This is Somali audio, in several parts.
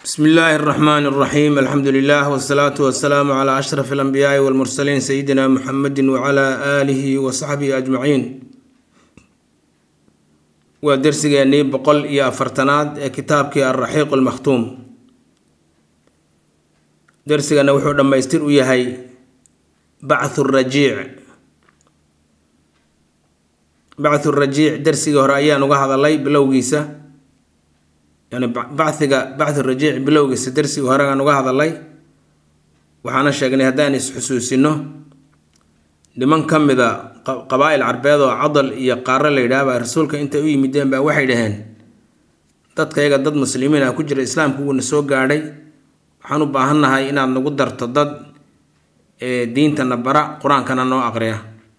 bsmi illaahi اraxmaan اraxiim alxamdu lilah wsalaatu wasalaamu cla ashraf alanbiyaai walmursaliin sayidina muxamedi wcla aalihi wasaxbihi ajmaciin waa dersigeennii boqol iyo afartanaad ee kitaabkii alraxiiq lmakhtuum dersigana wuxuu dhammaystir u yahay bachu rajiic bachu rajiic dersigii hore ayaan uga hadalay bilowgiisa yani bachiga bachu rajiic bilowgiisa dersigii hore aan uga hadalay waxaana sheegnay haddaan is-xusuusino niman ka mida qabaa-il carbeed oo cadal iyo qaaro la yidhaahba rasuulka intay u yimideen baa waxay dhaheen dadkayaga dad muslimiin ah ku jira islaamku wuuna soo gaadhay waxaan u baahannahay inaad nagu darto dad diintana bara qur-aankana noo aqriya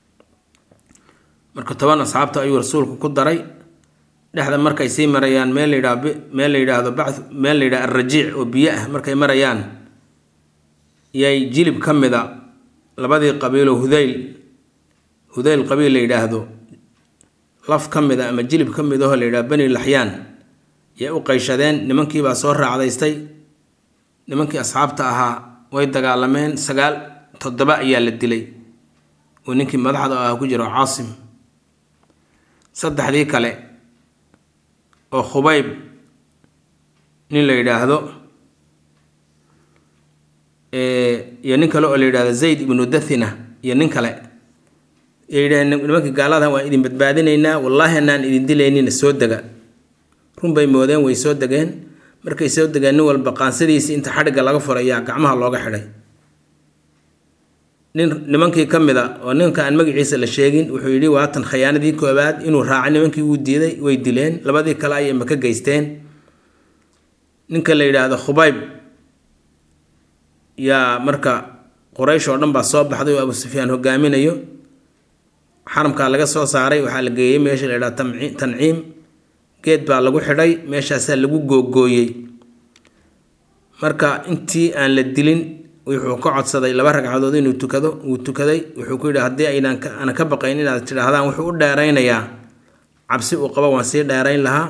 marka toban asxaabta ayuu rasuulku ku daray dhexda markay sii marayaan meel layidha meel la yidhaahdo ba meel la yidhaha alrajiic oo biyo ah markay marayaan yay jilib ka mida labadii qabiilo hudayl hudayl qabiil la yidhaahdo laf ka mid a ama jilib ka mid aho la yidhaha bani laxyaan yay u qayshadeen nimankiibaa soo raacdaystay nimankii asxaabta ahaa way dagaalameen sagaal toddoba ayaa la dilay oo ninkii madaxda ahaa ku jiro caasim saddexdii kale oo khubayb nin la yidhaahdo iyo nin kale oo la yidhahdo zayd ibnu dathina iyo nin kale yay yidhaheen nimankii gaalada waan idin badbaadinaynaa wallaahi anaan idin dilaynina soo dega run bay moodeen way soo degeen markay soo degeen nin walba qaansadiisii inta xadhigga laga furay ayaa gacmaha looga xidhay nin nimankii ka mid a oo ninka aan magaciisa la sheegin wuxuu yidhi waatan khayaanadii koobaad inuu raacay nimankii wuu diiday way dileen labadii kale ayay maka geysteen ninka la yidhaahdo khubayb yaa marka quraysh oo dhan baa soo baxday oo abu sufyaan hogaaminayo xaramkaa laga soo saaray waxaa la geeyey meesha la yidhahdo tanciim geed baa lagu xidhay meeshaasaa lagu googooyey marka intii aan la dilin wuxuu ka codsaday laba ragcadood inuu tukado wuu tukaday wuxuu ku yidhi haddii aynan ana ka baqayn inaad tidhaahdaan wuxuu u dheeraynayaa cabsi uu qabo waan sii dheerayn lahaa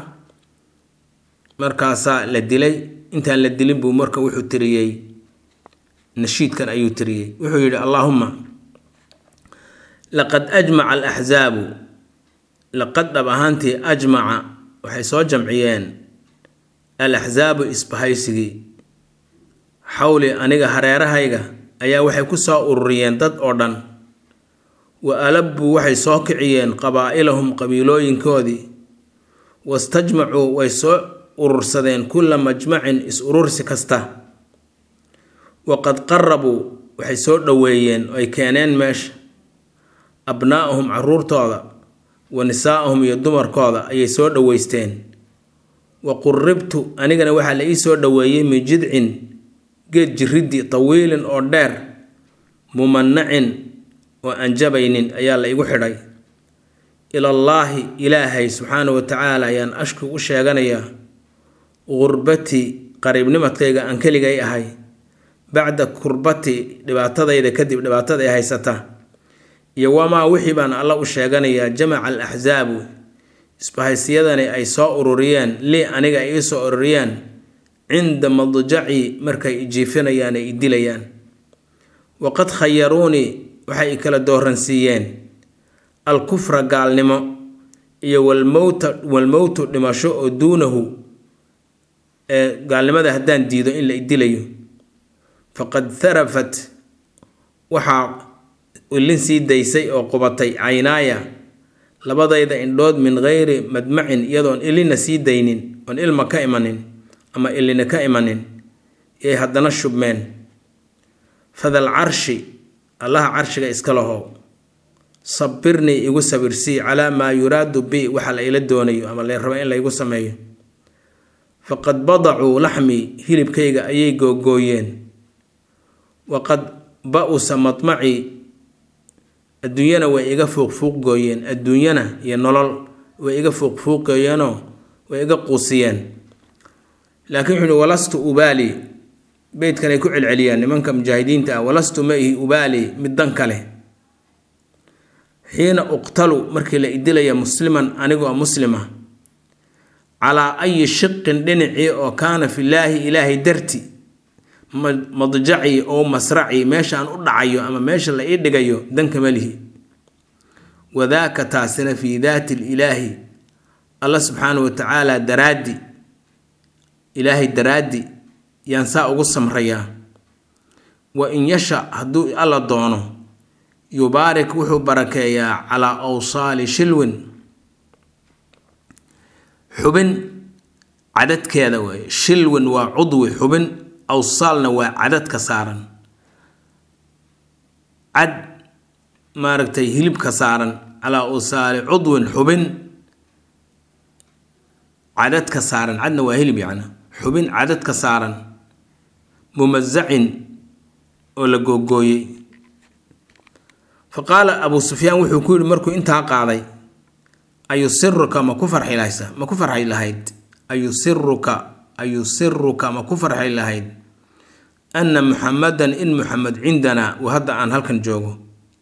markaasaa la dilay intaan la dilin buu marka wuxuu tiriyey nashiidkan ayuu tiriyey wuxuu yidhi allaahumma laqad ajmaca alaxzaabu laqad dhab ahaantii ajmaca waxay soo jamciyeen alaxzaabu isbahaysigii xawli aniga hareerahayga ayaa waxay ku soo ururiyeen dad oo dhan wa alabbuu waxay soo kiciyeen qabaa'ilahum qabiilooyinkoodii wastajmacuu way soo urursadeen kulla majmacin is-urursi kasta waqad qarabuu waxay soo dhoweeyeen oo ay keeneen meesha abnaa'ahum caruurtooda wa nisaa'ahum iyo dumarkooda ayay soo dhoweysteen wa quribtu anigana waxaa la ii soo dhoweeyey min jidcin geed jiriddi tawiilin oo dheer mumanacin oo aan jabaynin ayaa la igu xidhay ilallaahi ilaahay subxaana wa tacaala ayaan ashku u sheeganayaa qurbatii qariibnimadkayga aan keligay ahay bacda kurbati dhibaatadayda kadib dhibaatada ay haysata iyo wamaa wixii baan alla u sheeganayaa jamaca al axsaabu isbahaysiyadani ay soo ururiyeen lii aniga ay ii soo ururiyeen cinda madjaci markay ijiifinayaan ay idilayaan waqad khayaruunii waxay i kala dooransiiyeen alkufra gaalnimo iyo walmowta walmowtu dhimasho oo duunahu ee gaalnimada haddaan diido in la idilayo faqad tharafat waxaa ilin sii daysay oo qubatay caynaaya labadayda indhood min geyri madmacin iyadoon ilina sii daynin oon ilma ka imanin ama ilina ka imanin yay haddana shubmeen fadal carshi allaha carshiga iska lahow sabirnii igu sabirsii calaa maa yuraadu bi waxa la ila doonayo ama la rabo in laygu sameeyo faqad badacuu laxmii hilibkayga ayay googooyeen waqad ba-usa madmacii adduunyana way iga fuuqfuuqgooyeen adduunyana iyo nolol way iga fuuqfuuqgooyeenoo way iga quusiyeen laakiin wuxuu uhi walastu ubaali beydkanay ku celceliyaan nimanka mujaahidiinta ah walastu ma ihi ubaali mid dan kale xiina uqtalu markii la idilaya musliman anigoo muslima calaa ayi shiqin dhinacii oo kaana filaahi ilaahay darti madjacii oo masracii meeshaan u dhacayo ama meesha la ii dhigayo dankama lihi wadaaka taasina fii daati ilaahi alla subxaana wa tacaala daraaddi ilaahay daraaddi yaan saa ugu samrayaa wa in yasha hadduu alla doono yubaarik wuxuu barakeeyaa calaa awsaali shilwin xubin cadadkeeda weeye shilwin waa cudwi xubin awsaalna waa cadadka saaran cad maaragtay hilibka saaran calaa awsaali cudwin xubin cadadka saaran cadna waa hilib yacna xubin cadadka saaran mumasacin oo la googooyey fa qaala abuu sufyaan wuxuu ku yidhi markuu intaa qaaday ayusiruka ma ku farxi lahaysa ma ku farxi lahayd ayusiruka ayusiruka ma ku farxi lahayd anna muxamadan in muxamed cindanaa uu hadda aan halkan joogo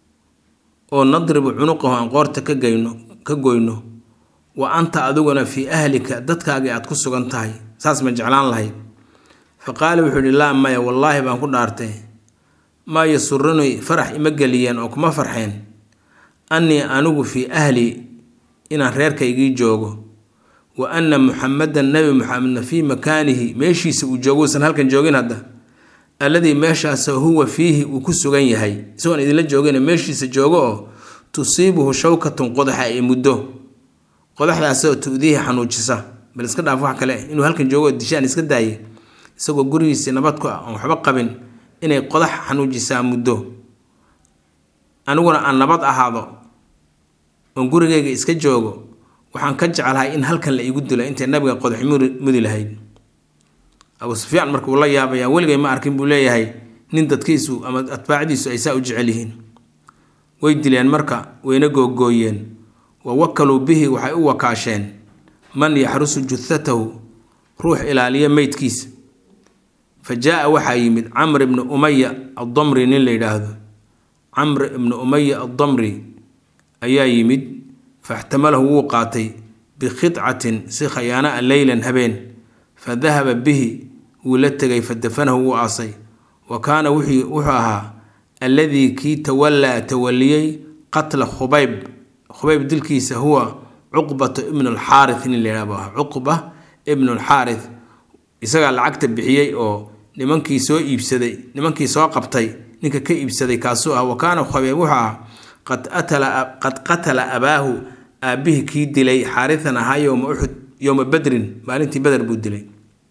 oo nadribu cunuqahu aan qoorta ka geyno ka goyno wa anta adiguna fii ahlika dadkaagii aad ku sugan tahay saas ma jeclaan lahayd fa qaala wuxuu yihi laa maya wallaahi baan ku dhaartay maa yasurunii farax ima geliyeen oo kuma farxeen annii anigu fii ahlii inaan reerkaygii joogo wa anna muxamadan nebi muxamedna fii makaanihi meeshiisa uu joogo uusan halkan joogin hadda alladii meeshaasoo huwa fiihi uu ku sugan yahay isagoon idinla joogin meeshiisa joogo oo tusiibuhu shawkatun qodaxa ay muddo qodaxdaasoo tu'diihi xanuujisa bal iska dhaaf wax kale inuu halkan joogo dishaan iska daaye isagoo gurigiisii nabad ku ah oon waxba qabin inay qodax xanuujisaa muddo aniguna aan nabad ahaado oon gurigayga iska joogo waxaan ka jeclahay in halkan la iigu dilo intay nabiga qodax mudi lahayd abuu sufyaan marka uu la yaabayaa weligay ma arkin buu leeyahay nin dadkiisu ama atbaacdiisu ay saa u jecel yihiin way dileen marka wayna googooyeen wa wakaluu bihi waxay u wakaasheen man yaxrusu juthatahu ruux ilaaliya meydkiisa fa jaa waxaa yimid camr ibnu umaya addamri nin la yidhaahdo camr ibnu umaya addamri ayaa yimid faxtamalahu wuu qaatay bikhidcatin si khayaana a leylan habeen fa dahaba bihi wuu la tegay fa dafanahu wuu aasay wa kaana wuxuu ahaa alladii kii tawallaa tawaliyey qatla khubayb khubayb dilkiisa huwa cuqbatu ibnu alxaarith nin la yidhahdo ah cuqba ibnu alxaarith isagaa lacagta bixiyey oo nimankii soo iibsaday nimankii soo qabtay ninka ka iibsaday kaasuu ah wa kaana khubayb wuxuu ahaa qad qad qatala abaahu aabbihii kii dilay xaaritan ahaa yowma uxud yowma badrin maalintii beder buu dilay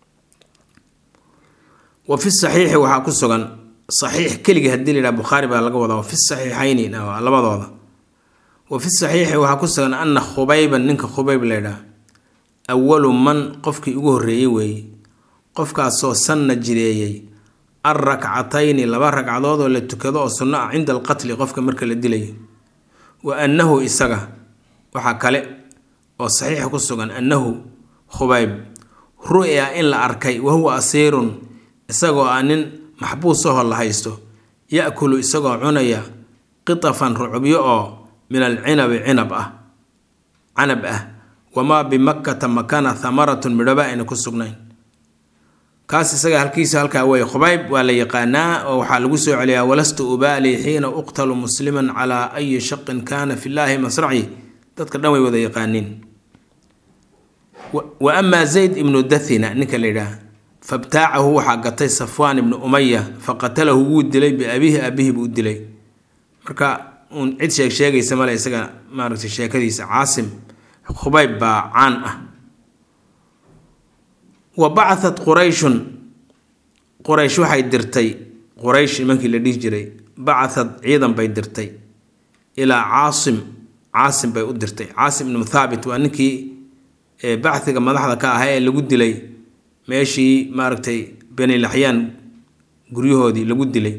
wa fi saxiixi waxaa ku sugan saxiix keligii hadii la yidhaha bukhaari baa laga wadaa wa fi saxiixayni labadooda wa fi saxiixi waxaa ku sugan ana khubayban ninka khubayb la ydhaha awalu man qofkii ugu horreeyey weeye qofkaasoo sanna jireeyey al rakcatayni laba ragcadood oo la tukado oo sunno ah cinda alqatli qofka marka la dilayo wa annahu isaga waxaa kale oo saxiixa ku sugan annahu khubayb ru'ya in la arkay wahuwa asiirun isagoo ah nin maxbuusahoo la haysto ya-kulu isagoo cunaya qitafan rucubyo oo min alcinabi cinab ah canab ah wamaa bimakkata makana hamaratun midhoba ayna ku sugnayn kaas isaga halkiisa halkaa wey khubayb waa la yaqaanaa oo waxaa lagu soo celiyaa walastu ubaali xiina uqtalu musliman calaa ayi shaqin kaana fi llaahi masraci dadka dhan way wada yaqaaniin wa amaa zayd ibnu dathina ninka la yidhaah fabtaacahu waxaa gatay safwaan ibnu umaya faqatalahu wuu dilay biabiihi aabihi buu dilay marka uun cid sheeg sheegaysa male isaga maaragtay sheekadiisa caasim khubayb baa caan ah wa bacahat qurayshun quraysh waxay dirtay quraysh nimankii la dhihi jiray bacahad ciidan bay dirtay ilaa caasim caasim bay u dirtay caasim ibnu thaabit waa ninkii bachiga madaxda ka ahaa ee lagu dilay meeshii maaragtay beni laxyaan guryahoodii lagu dilay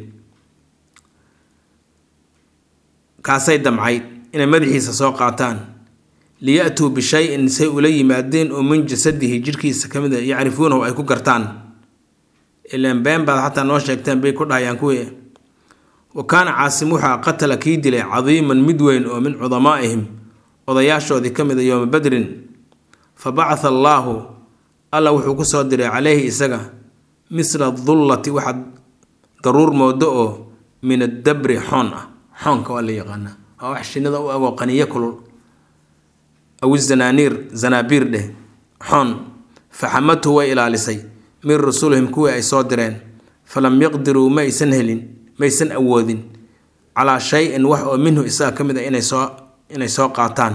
kaasay damcayd inay madaxiisa soo qaataan liya-tuu bishay-in say ula yimaadeen oo min jasadihi jirhkiisa ka mid a yacrifuunahu ay ku gartaan ilaan been baad xataa noo sheegteen bay ku dhahayaan kuwii wa kaana caasim wuxaa qatala kii dilay cadiiman mid weyn oo min cudamaa'ihim odayaashoodii ka mid a yooma badrin fa bacatha allaahu alla wuxuu ku soo diray caleyhi isaga misla dullati waxaad daruur moodo oo min addabri xoon ah xoonka waa la yaqaanaa waa wax shinnida u agoo qaniyo kulul aw zanaaniir zanaabiir dheh xoon faxamadhu way ilaalisay min rusulihim kuwii ay soo direen falam yaqdiruu ma aysan helin maysan awoodin calaa shay-in wax oo minhu isaga ka mid a inay soo inay soo qaataan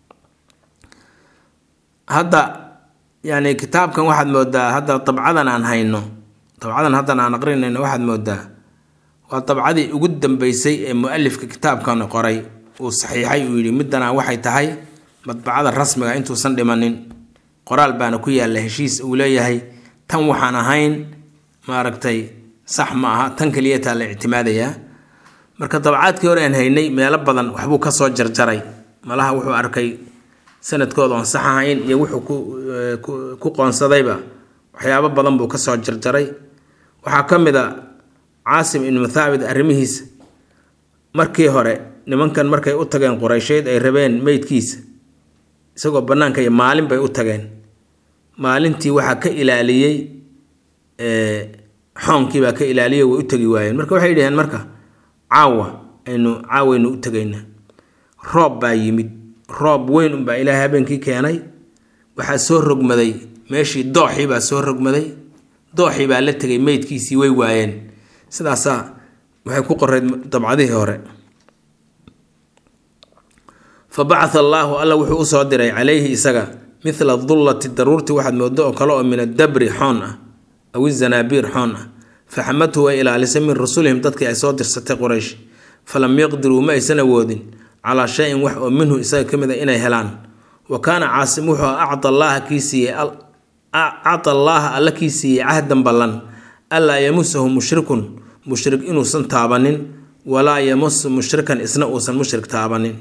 hadda yani kitaabkan waxaad moodaa hadda dabcadan aan hayno dabcadan haddan aan aqrinayno waxaad moodaa waa dabcadii ugu dambeysay ee mu-alifka kitaabkan qoray uu saxiixay uu yidhi middanaa waxay tahay madbacada rasmiga intuusan dhimanin qoraal baana ku yaalla heshiis uu leeyahay tan waxaan ahayn maaragtay sax ma aha tan keliyataa la ictimaadayaa marka dabcaadkii hore aan haynay meelo badan waxbuu ka soo jarjaray malaha wuxuu arkay sanadkooda oon sax ahayn iyo wuxuu ku qoonsadayba waxyaabo badan buu kasoo jarjaray waxaa ka mid a caasim ibnu thaabit arrimihiisa markii hore nimankan markay u tageen qureysheyd ay rabeen meydkiisa isagoo bannaanka iyo maalin bay u tageen maalintii waxaa ka ilaaliyey xoonkiibaa ka ilaaliyey way u tegi waayeen marka waxay dhaheen marka caawa aynu caawaynu u tegaynaa roob baa yimid roob weyn unbaa ilaahay habeenkii keenay waxaa soo rogmaday meeshii dooxii baa soo rogmaday dooxii baa la tegay meydkiisii way waayeen sidaasaa waxay ku qoreyd dabcadihii hore fa bacatha allaahu alla wuxuu usoo diray calayhi isaga mithla dullati daruurtii waxaad moodo oo kale oo min addabri xoon ah aw izanaabiir xoon ah faxamadhu way ilaalisay min rusulihim dadkii ay soo dirsatay quraysh falam yaqdiruu ma aysan awoodin calaa shayin wax oo minhu isaga ka mid a inay helaan wa kaana caasim wuxuu acta allaaha kii siiyey acta allaaha alla kii siiyey cahdan ballan allaa yamusahu mushrikun mushrik inuusan taabanin walaa yamusu mushrikan isna uusan mushrik taabanin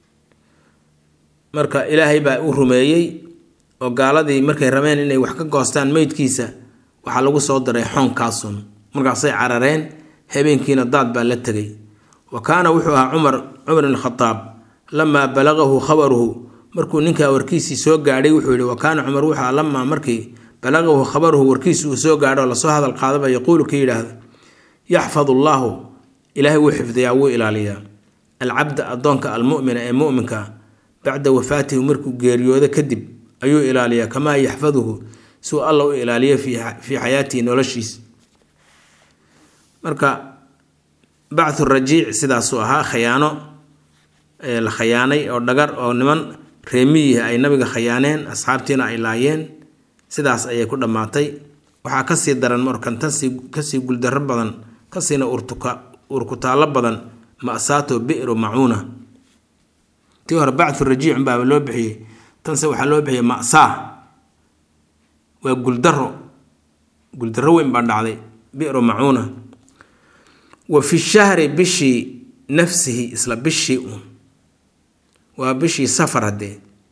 marka ilaahay baa u rumeeyey oo gaaladii markay rabeen inay wax ka goostaan meydkiisa waxaa lagu soo diray xoonkaasun markaasay carareen habeenkiina daad baa la tegay wa kaana wuxuu ahaa cumar cumar ibn khadaab lamaa balagahu khabaruhu markuu ninkaa warkiisii soo gaadhay wuxuu yihi wa kaana cumar wuxuu ahaa lamaa markii balagahu khabaruhu warkiisi uu soo gaadho oo lasoo hadal qaadaba yaquulu ka yidhaahda yaxfad allaahu ilaahay wuu xifdiyaa wuu ilaaliyaa alcabda addoonka almumina ee muminka bacda wafaatihi markuu geeriyoodo kadib ayuu ilaaliyaa kamaa yaxfaduhu siuu alla u ilaaliyo fii xayaatihi noloshiisa marka bacthu rajiic sidaasuu ahaa khayaano la khayaanay oo dhagar oo niman reemiyihi ay nabiga khayaaneen asxaabtiina ay laayeen sidaas ayay ku dhammaatay waxaa kasii daran markan tasii kasii guldaro badan kasiina urkutaallo badan masaato bi'ru macuuna tii hore bacthu rajiic unbaaba loo bixiyey tanse waxaa loo bixiyey masaa waa guldaro guldaro weyn baa dhacday bi'ru macuuna wa fi shahri bishii nafsihi isla bishii uun waa bishii safar haddee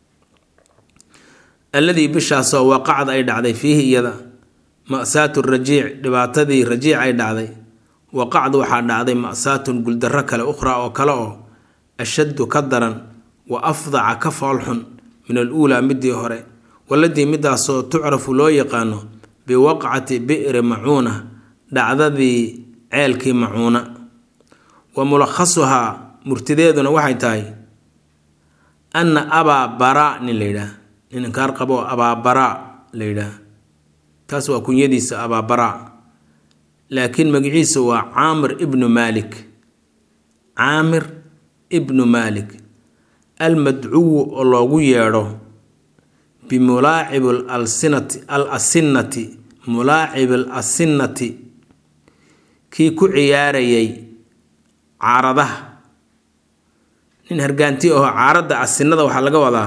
alladii bishaasoo waqacad ay dhacday fiihi iyada masaatu rajiic dhibaatadii rajiic ay dhacday waqacd waxaa dhacday masaatun guldaro kale ukhraa oo kale oo ashaddu ka daran wa afdaca ka foolxun min aluulaa midii hore waladii midaasoo tucrafu loo yaqaano biwaqcati bi'ri macuuna dhacdadii ceelkii macuuna wa mulakhasuhaa murtideeduna waxay tahay anna abaa baraa nin la yidhaah nin inkaar qabo abaa baraa la yidhaah taas waa kunyadiisa abaa baraa laakiin magaciisa waa caamir ibnu maalik caamir ibnu maalik almadcuwu oo loogu yeedho bimulaacib alsinati al asinnati mulaacib al asinnati kii ku ciyaarayay caaradaha nin hargaanti aho caaradda asinnada waxaa laga wadaa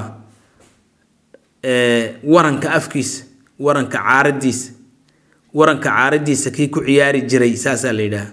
waranka afkiisa waranka caaradiisa waranka caaradiisa kii ku ciyaari jiray saasaa la yidhaah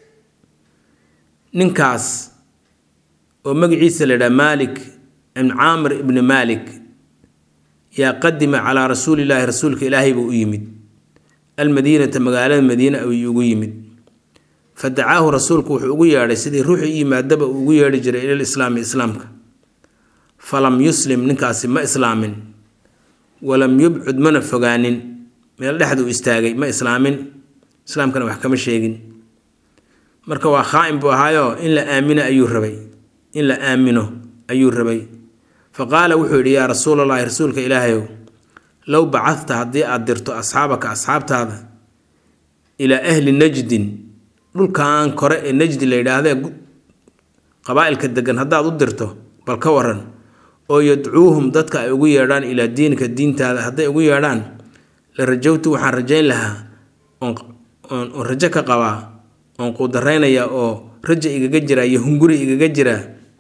ninkaas oo magaciisa la yidhaha maalik ibn caamir ibni maalik yaa qadima calaa rasuulillaahi rasuulka ilaahay buu u yimid almadiinata magaalada madiine ayuu ugu yimid fa dacaahu rasuulku wuxuu ugu yeedhay sidii ruuxii u yimaadaba uu ugu yeedhi jiray ilal islaami islaamka falam yuslim ninkaasi ma islaamin walam yubcud mana fogaanin meel dhexduu istaagay ma islaamin islaamkana wax kama sheegin marka waa khaa-in buu ahaayo in la aamino ayuu rabay in la aamino ayuu rabay fa qaala wuxuu yidhi yaa rasuulallaahi rasuulka ilaahayow low bacadta haddii aad dirto asxaabaka asxaabtaada ilaa ahli najdin dhulkan kore ee najdi la yidhaahdee qabaa-ilka degan haddaad u dirto bal ka waran oo yadcuuhum dadka ay ugu yeedhaan ilaa diinika diintaada hadday ugu yeedhaan la rajowtu waxaan rajayn lahaa oon rajo ka qabaa oon quudaraynaya oo raja igaga jira iyo hunguri igaga jira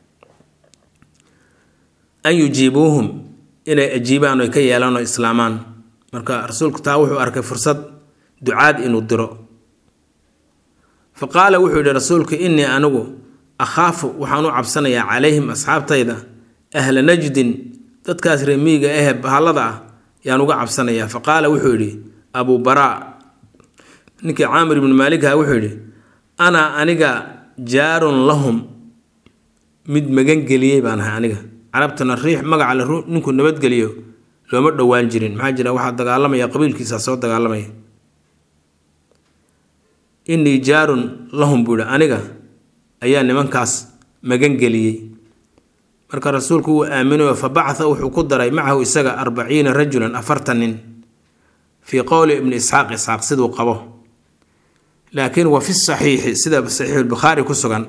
an yujiibuuhum inay ajiibaan oy ka yeelaan oo islaamaan marka rasuulku taa wuxuu arkay fursad ducaad inuu diro fa qaala wuxuu yidhi rasuulku innii anigu akhaafu waxaan u cabsanayaa calayhim asxaabtayda ahla najdin dadkaas reemiyiga ahe bahallada ah yaan uga cabsanayaa fa qaala wuxuu yidhi abuu baraa ninkii caamir ibnu maaligha wuxuu yidhi anaa aniga jaarun lahum mid magangeliyey baan ahay aniga carabtana riix magaca la ninku nabadgeliyo looma dhowaan jirin maxaa jira waxaa dagaalamaya qabiilkiisa soo dagaalamaya innii jaarun lahum buu yihi aniga ayaa nimankaas magangeliyey marka rasuulku wuu aaminayo fa bacatha wuxuu ku daray macahu isaga arbaciina rajulan afartan nin fii qowli ibni isxaaq isxaaq siduu qabo laakiin wa fi saxiixi sida saxiixulbukhaari ku sugan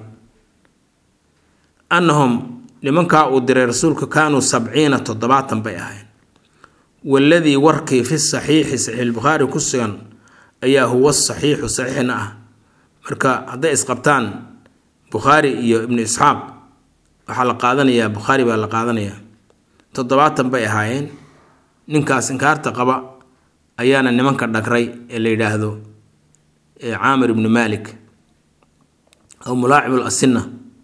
annahum nimankaa uu diray rasuulku kaanuu sabciina toddobaatan bay ahayn waladii warkii fi saxiixi saxiixulbukhaari ku sugan ayaa huwa saxiixu saxiixna ah marka hadday isqabtaan bukhaari iyo ibnu isxaaq waxaa la qaadanayaa bukhaari baa la qaadanayaa toddobaatan bay ahaayeen ninkaas inkaarta qaba ayaana nimanka dhagray ee la yidhaahdo caamir ibnu malik aw mulaacib lasina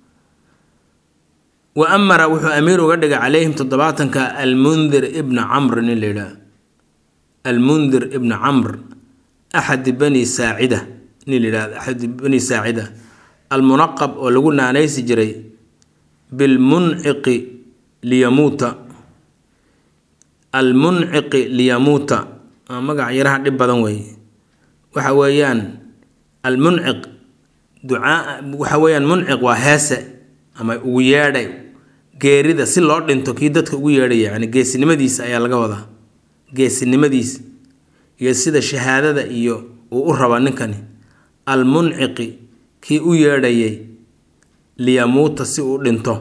wa amara wuxuu amiir uga dhigay calayhim toddobaatanka almundir ibna camr nin la yidhaah almundir ibna camr axadi bani saacida nin la yidhahdo axadi bani saacida almunaqab oo lagu naanaysi jiray bilmunciqi liyamuuta almunciqi liyamuuta magac yaraha dhib badan weeye waxa weeyaan almunciq ducaa waxa weeyaan munciq waa heese ama ugu yeedhay geerida si loo dhinto kii dadka ugu yeedhaya yani geesinimadiisa ayaa laga wadaa geesinimadiisa iyo sida shahaadada iyo uu u raba ninkani almunciqi kii u yeedhayay liyamuuta si uu dhinto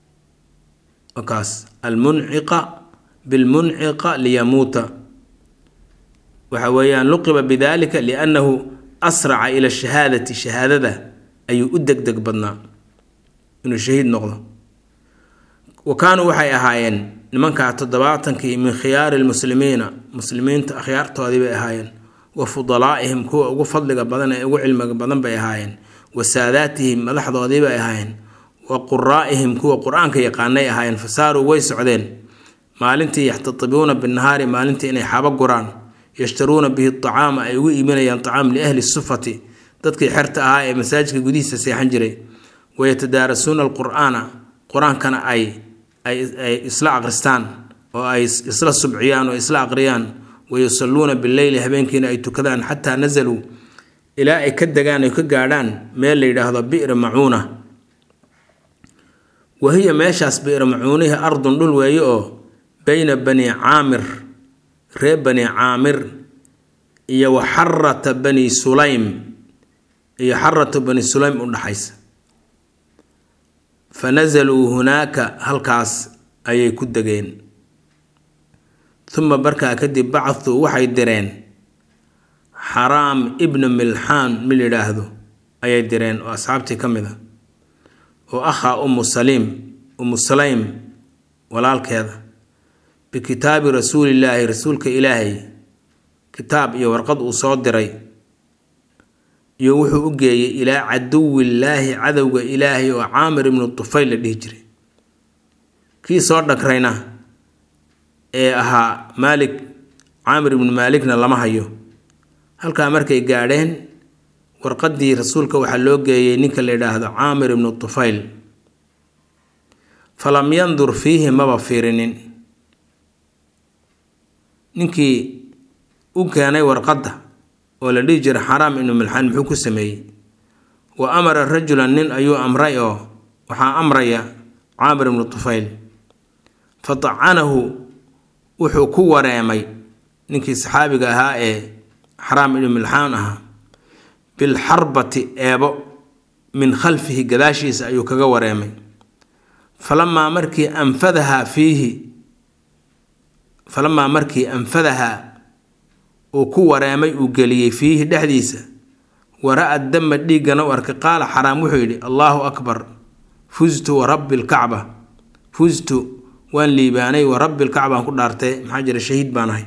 kaas almunciqa bilmunciqa liyamuuta waxa weeyaan luqiba bidalika liannahu asraca ila shahaadati shahaadada ayuu u deg deg badnaa inuu shahiid noqdo wa kaanuu waxay ahaayeen nimankaa toddobaatankii min khiyaari lmuslimiina muslimiinta akhyaartoodii bay ahaayeen wa fudalaa'ihim kuwa ugu fadliga badan ee ugu cilmiga badan bay ahaayeen wa saadaatihim madaxdoodii bay ahaayeen wa quraa'ihim kuwa qur-aanka yaqaanay ahaayeen fa saaruu way socdeen maalintii yaxtatibuuna binnahaari maalintii inay xaba guraan yashtaruuna bihi acaama ay ugu iibinayaan acaam liahli sufati dadkii xerta ahaa ee masaajidka gudihiisa seexan jiray wayatadaarasuuna alqur'aana qur-aankana ay ay isla aqristaan oo ay isla subciyaan oo isla aqriyaan wayusalluuna bileyli habeenkiina ay tukadaan xataa nasaluu ilaa ay ka degaan ay ka gaadhaan meel la yidhaahdo bi'ra macuuna wahiya meeshaas bi'ra macuunihi ardun dhul weeye oo beyna bani caamir reer bani caamir iyo wa xarata bani sulaym iyo xarata bani sulaym u dhaxaysa fa nasaluu hunaaka halkaas ayay ku degeen uma markaa kadib bacaduu waxay direen xaraam ibna milxaan mil yidhaahdo ayay direen oo asxaabtii ka mid a oo akhaa umu saliim umu sulaym walaalkeeda bikitaabi rasuulillaahi rasuulka ilaahay kitaab iyo warqad uu soo diray iyo wuxuu u geeyey ilaa caduwillaahi cadowga ilaahay oo caamir ibnu tufayl la dhihi jiray kii soo dhagrayna ee ahaa maalik caamir ibnu maalikna lama hayo halkaa markay gaadheen warqaddii rasuulka waxaa loo geeyey ninka la yidhaahdo caamir ibnu tufayl falam yandur fiihi maba fiirinin ninkii u keenay warqadda oo la dhihi jiray xaraam ibnu milxaan muxuu ku sameeyey wa amara rajulan nin ayuu amray oo waxaa amraya caamir ibnu tufayl fa tacanahu wuxuu ku wareemay ninkii saxaabiga ahaa ee xaraam ibnu milxaan ahaa bilxarbati eebo min khalfihi gadaashiisa ayuu kaga wareemay falamaa markii anfadahaa fiihi falamaa markii anfadahaa uu ku wareemay uu geliyey fiihi dhexdiisa wara-a dama dhiiggana u arkay qaala xaraam wuxuu yidhi allaahu akbar fustu wa rabbi lkacba fustu waan liibaanay wa rabbi lkacbaan ku dhaartay maxaa jira shahiid baan ahay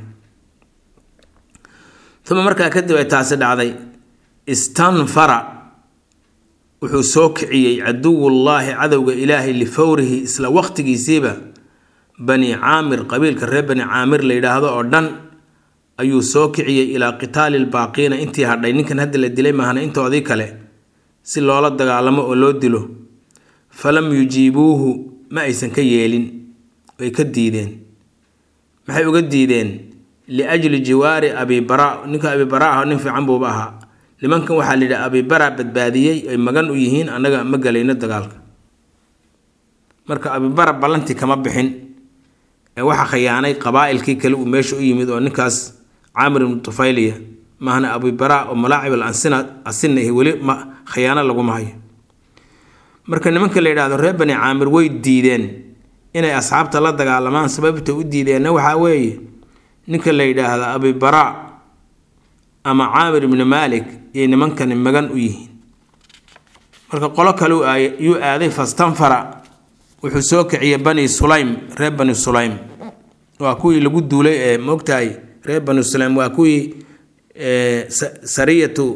uma markaa kadib ay taasi dhacday istanfara wuxuu soo kiciyey caduwullaahi cadowga ilaahay lifawrihi isla waqtigiisiiba bani caamir qabiilka reer bani caamir la yidhaahdo oo dhan ayuu soo kiciyey ilaa qitaali lbaaqiina intii hadhay ninkan hadda la dilay maahna intoodii kale si loola dagaalamo oo loo dilo falam yujiibuuhu ma aysan ka yeelin way ka diideen maxay uga diideen liajli jiwaari abi bara ninka abi bara ah nin fiican buuba ahaa nimankan waxaa layidhi abi bara badbaadiyey ay magan u yihiin annaga ma galayno dagaalka marka abi bara ballantii kama bixin ee waxaa khiyaanay qabaa'ilkii kale uu meesha u yimid oo ninkaas caamir ibnu tufayliya maahna abi bara oo malaacib al ansina asina ihi weli ma khiyaano laguma hayo marka nimanka la yidhaahdo reer bani caamir way diideen inay asxaabta la dagaalamaan sababta u diideenna waxaa weeye ninka la yidhaahdo abi bara ama caamir ibni maalik iyo nimankani magan u yihiin marka qolo kale yuu aaday fastanfara wuxuu soo kiciyay bani sulaym reer bani sulaym waa kuwii lagu duulay ee moogtahay reer bani sulaym waa kuwii sariyatu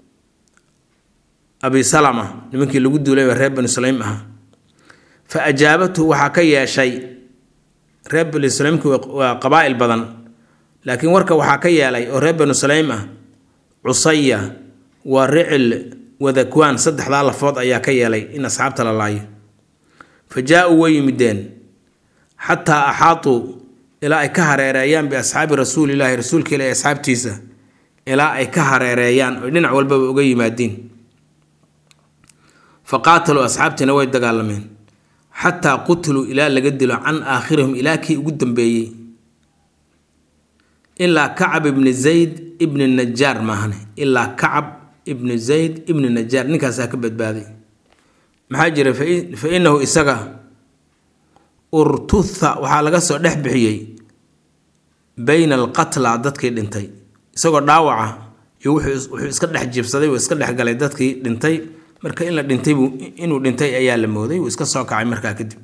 abi salama nimankii lagu duulay reer bani sulaym ahaa fa ajaabathu waxaa ka yeeshay reer bani sulaymki waa qabaa'il badan laakiin warka waxaa ka yeelay oo reer bani sulaym ah cusaya waa ricil wadakwaan saddexdaa lafood ayaa ka yeelay in asxaabta la laayo fa jaa-uu way yimideen xataa axaatuu ilaa ay ka hareereeyaan biasxaabi rasuulilaahi rasuulka ilahi asxaabtiisa ilaa ay ka hareereeyaan oy dhinac walbaba uga yimaadiin fa qaataluu asxaabtiina way dagaalameen xataa qutiluu ilaa laga dilo can aakhirihim ilaa kii ugu dambeeyey ilaa kacab ibni zayd ibni najaar maahane ilaa kacab ibni zayd ibni najaar ninkaasaa ka badbaaday maxaa jira fa inahu isaga urtutha waxaa laga soo dhex bixiyey bayna alqatla dadkii dhintay isagoo dhaawaca iyo wuxuu iska dhex jibsaday uu iska dhex galay dadkii dhintay marka in la dhintay buu inuu dhintay ayaa la mooday wuu iska soo kacay markaa kadib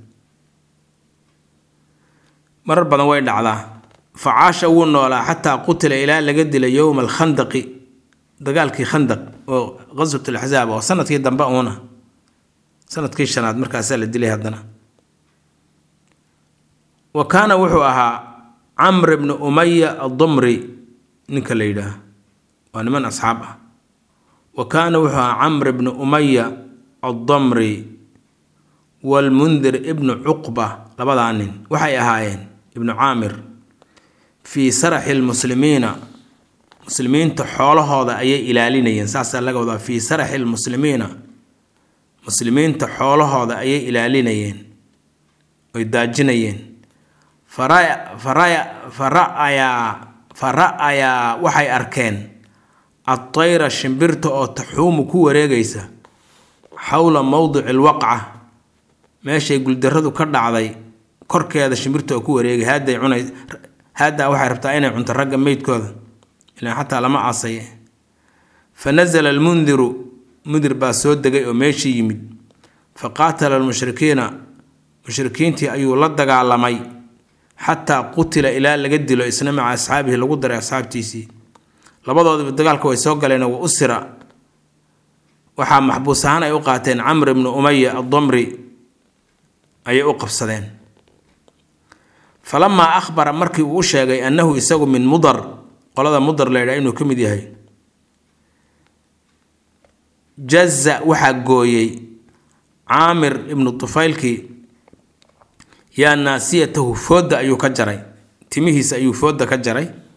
marar badan way dhacdaa facaasha wuu noolaa xataa qutila ilaa laga dilay yowma alkhandaqi dagaalkii khandaq oo qaswat alaxsaab oo sanadkii dambe uuna sanadkii shanaad markaasaa la dilay haddana wa kaana wuxuu ahaa camr ibni umaya addumri ninka la yidhaah waa niman asxaab ah wa kaana wuxuu ahaa camr ibni umaya addamri waalmundir ibnu cuqba labadaa nin waxay ahaayeen ibnu caamir fii saraxi lmuslimiina muslimiinta xoolahooda ayay ilaalinayeen saasaa laga wadaa fii saraxi lmuslimiina muslimiinta xoolahooda ayay ilaalinayeen oy daajinayeen fa ra-ayaa waxay arkeen adtayra shimbirta oo taxuumu ku wareegaysa xowla mowdici lwaqca meeshay guldaradu ka dhacday korkeeda shimbirta oo ku wareegay haadday cunay haaddaa waxay rabtaa inay cunto ragga meydkooda ilaan xataa lama aasaye fa nasala almundiru mundir baa soo degay oo meeshii yimid fa qaatala almushrikiina mushrikiintii ayuu la dagaalamay xataa qutila ilaa laga dilo isna maca asxaabihi lagu daray asxaabtiisii labadoodaba dagaalka way soo galeen wa usira waxaa maxbuus ahaan ay u qaateen camr ibnu umaya addamri ayay u qabsadeen falamaa akhbara markii uu u sheegay annahu isagu min mudar qolada mudar la ydhaha inuu ka mid yahay jaza waxaa gooyey caamir ibnu tufaylkii yaa naasiyatahu foodda ayuu ka jaray timihiisa ayuu foodda ka jaray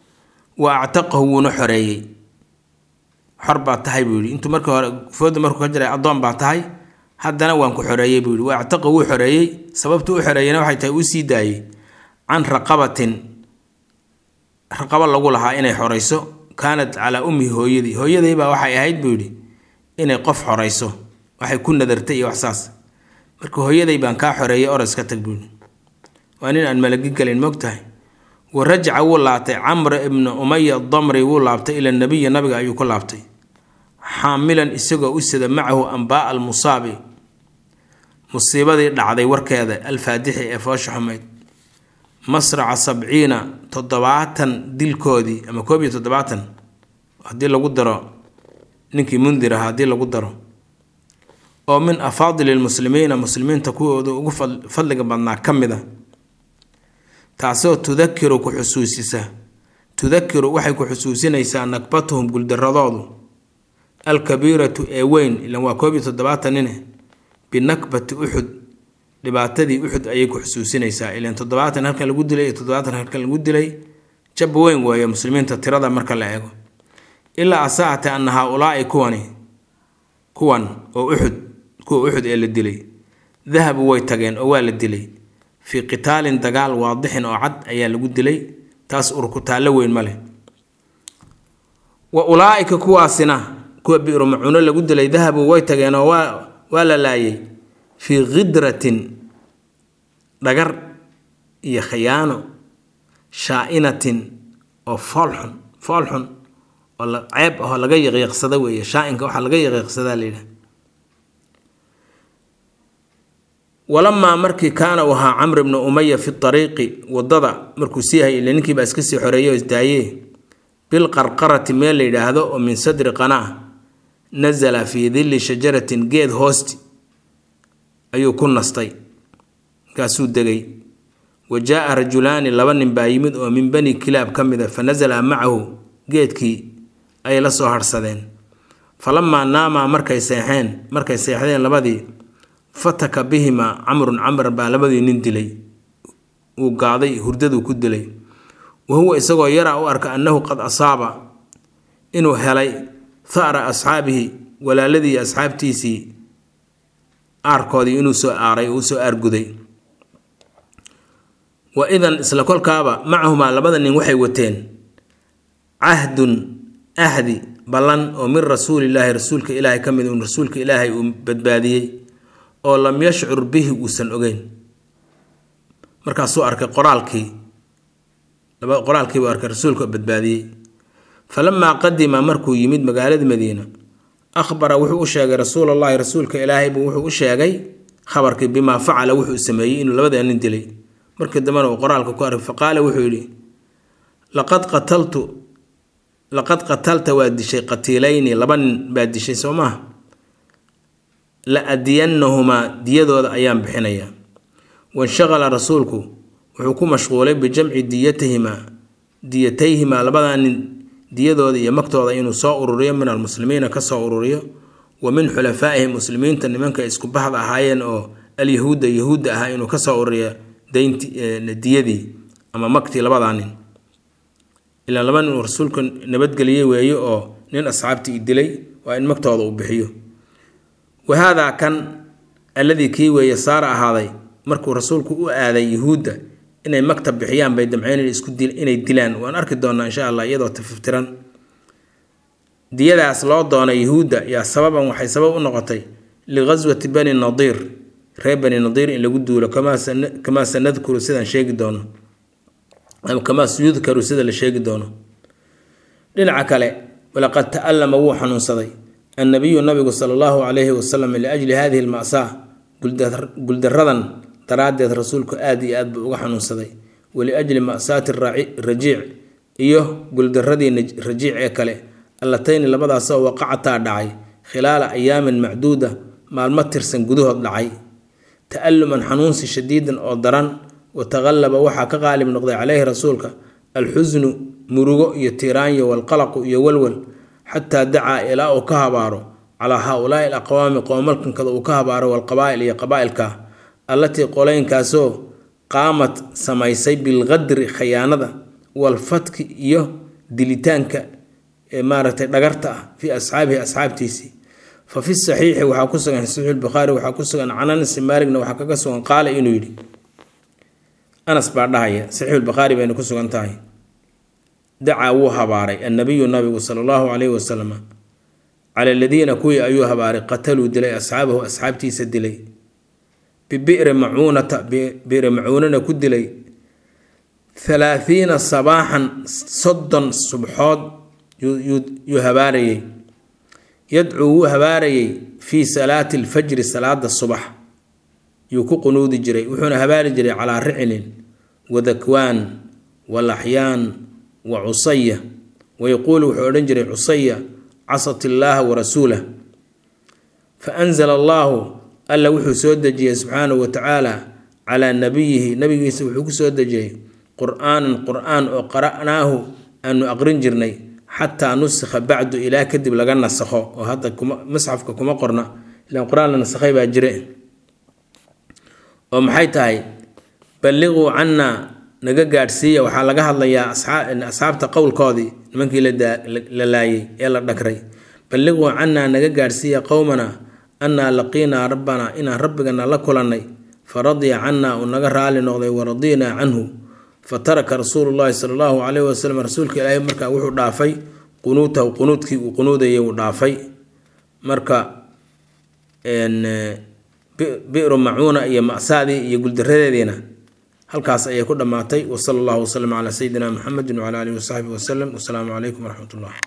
wa actaqahu wuuna xoreeyey xor baa tahay buu yidhi intuu markii hore fooda markuu ka jiray addoon baa tahay haddana waan ku xoreeyey buu yidhi wa actaqa wuu xoreeyey sababtu u xoreeyeyna waxay tahay uu sii daayey can raqabatin raqabo lagu lahaa inay xorayso kaanat calaa ummihi hooyadii hooyadii baa waxay ahayd buu yidhi inay qof xorayso waxay ku nadartay iyo waxsaas marka hooyaday baan kaa xoreeyay oros ka tag buu yidhi waa nin aan malagi gelin mogtahay wa rajaca wuu laabtay camr ibna umaya damri wuu laabtay ila nabiyi nabiga ayuu ku laabtay xaamilan isagoo u sida macahu ambaa almusaabi musiibadii dhacday warkeeda alfaadixi ee foosha xumayd masraca sabciina toddobaatan dilkoodii ama koob iyo toddobaatan haddii lagu daro ninkii mundir ahaa haddii lagu daro oo min afaadili lmuslimiina muslimiinta kuwooda ugu fadliga badnaa ka mid a taasoo tudakiru ku xusuusisa tudakiru waxay ku xusuusinaysaa nakbatuhum guldaradoodu alkabiiratu ee weyn ilan waa koob iyo toddobaatan nine binakbati uxud dhibaatadii uxud ayay ku xusuusinaysaa ilan toddobaatan halkan lagu dilay iyo toddobaatan halkan lagu dilay jab weyn weeye muslimiinta tirada marka la eego ilaa asaate ana haa-ulaai kuwani kuwan oo uxud kuwa uxud ee la dilay dahabu way tageen oo waa la dilay fii qitaalin dagaal waadixin oo cad ayaa lagu dilay taas urkutaallo weyn ma leh wa ulaa-ika kuwaasina kuwa bi'ru macuuno lagu dilay dahabu way tageen oo waa waa la laayay fii khidratin dhagar iyo khiyaano shaa-inatin oo foolxun foolxun oo ceeb ahoo laga yaqiiqsada weeye shaa-inka waxaa laga yaqiiqsadaa la yidhaha walamaa markii kaana uu ahaa camr ibnu umaya fi ariiqi wadada markuu sii hayay ile ninkiibaa iska sii xoreeyey oo isdaayee bilqarqarati meel la yidhaahdo oo min sadri qanaa nasala fii dilli shajaratin geed hoosti ayuu ku nastay markaasuu degay wa jaa-a rajulaani laba nin baa yimid oo min bani kilaab ka mid a fa nasala macahu geedkii ayay la soo harhsadeen falamaa naamaa markay seexeen markay seexdeen labadii fataka bihimaa camrun camr baa labadii nin dilay uu gaaday hurdaduu ku dilay wa huwa isagoo yaraa u arka annahu qad asaaba inuu helay thara asxaabihi walaaladii asxaabtiisii aarkoodii inuu soo aaray uu soo aarguday wa idan isla kolkaaba macahumaa labada nin waxay wateen cahdun ahdi ballan oo min rasuulillaahi rasuulka ilaahay ka mid un rasuulka ilaahay uu badbaadiyey oo lam yashcur bihi uusan ogeyn markaasuu arkay qoraalkii qoraalkiibuu arkay rasuulka badbaadiyey falamaa qadima markuu yimid magaalada madiina akhbara wuxuu u sheegay rasuulallaahi rasuulka ilaahay buu wuxuu u sheegay khabarkii bimaa facala wuxuu sameeyey inuu labada nin dilay markii dambena uu qoraalka ku arkay faqaala wuxuu yidhi laqad qataltu laqad qatalta waa dishay qatiilayni laba nin baa dishay soo maaha la adiyannahumaa diyadooda ayaan bixinayaa wanshaqala rasuulku wuxuu ku mashquulay bijamci diyatihimaa diyatayhimaa labadaa nin diyadooda iyo magtooda inuu soo ururiyo min almuslimiina kasoo ururiyo wa min xulafaa'ihim muslimiinta nimanka isku bahda ahaayeen oo alyahuudda yahuudda ahaa inuu kasoo ururiyo daynti diyadii ama magtii labadaa nin ilaa laba nin uu rasuulku nabadgeliyey weeye oo nin asxaabtii dilay waa in magtooda uu bixiyo wahaadaa kan alladii kii weeye saara ahaaday markuu rasuulku u aaday yuhuudda inay maktab bixiyaan bay damceen inay dilaan waan arki doonaa insha allah iyadoo tififtiran diyadaas loo doonay yuhuudda yaa sababan waxay sabab u noqotay liqaswati bani nadiir reer bani nadiir in lagu duulo kamaa sanadkuru sidaan sheegi doono ama kamaa yudkaru sida la sheegi doono dhinaca kale walaqad ta'allama wuu xanuunsaday annabiyu nabigu sala allahu calayhi wasalam liajli hadihi alma'saa guldaradan daraaddeed rasuulku aad iyo aad buu uga xanuunsaday waliajli ma'saati rajiic iyo guldaradii rajiic ee kale allatayni labadaasoo waqacataa dhacay khilaala ayaamin macduuda maalmo tirsan gudahood dhacay ta'alluman xanuunsi shadiidan oo daran wa taqallaba waxaa ka qaalib noqday caleyhi rasuulka alxusnu murugo iyo tiiraanyo walqalaqu iyo walwal xataa dacaa ilaa uu ka habaaro calaa haa-ulaa'i alaqwaami qoomalkankada uu ka habaaro walqabaa'il iyo qabaa'ilka allatii qolaynkaasoo qaamad samaysay bilqadri khayaanada walfatki iyo dilitaanka maaragtay dhagarta ah fii asxaabihi asxaabtiisii fa fi saxiixi waxaa ku sugan saxiix bukhaari waxaa ku sugan can anas maaligna waxaa kaga sugan qaala inuu yidhi anas baa dhahaya saxiixulbukhaari bayna ku sugan tahay dacaa wuu habaaray annabiyu nabigu sala allahu calayhi wasalam cala aladiina kuwii ayuu habaaray qataluu dilay asxaabahu asxaabtiisa dilay bibi'ri macuunata bi'ri macuunana ku dilay halaathiina sabaaxan soddon subxood yuu habaarayey yadcuu wuu habaarayey fii salaati alfajri salaada subax yuu ku qunuudi jiray wuxuuna habaari jiray calaa riclin wa dakwaan wa laxyaan wa cusaya wayaquulu wuxuu odhan jiray cusaya casat illaaha wa rasuulah fa anzala allaahu alla wuxuu soo dejiyey subxaanahu wa tacaala calaa nabiyihi nabigiisa wuxuu ku soo dejiyey qur-aanan qur-aan oo qara'naahu aanu aqrin jirnay xataa nusikha bacdu ilaa kadib laga nasakho oo hadda kuma masxafka kuma qorna ilaan qur-aan la nasakhay baa jire oo maxay tahay balliquu cannaa naga gaadhsiiya waxaa laga hadlayaa asxaabta qowlkoodii nimankii la laayay ee la dhagray balliquu cannaa naga gaadhsiiya qowmana annaa laqiinaa rabbanaa inaan rabbigana la kulannay fa radiya cannaa uu naga raali noqday wa radiinaa canhu fa taraka rasuulu llaahi sala allahu calayhi wasalam rasuulka ilaahay markaa wuxuu dhaafay qunuutahu qunuudkii uu qunuudayay uu dhaafay marka bi'ru macuuna iyo ma'saadii iyo guldaradeediina halkaas ayay ku dhammaatay wasala allahu wasalam calaa sayidina muxamedin wcala aalihi wasaxbihi wasalam wasalaamu calaykum waraxmat ullah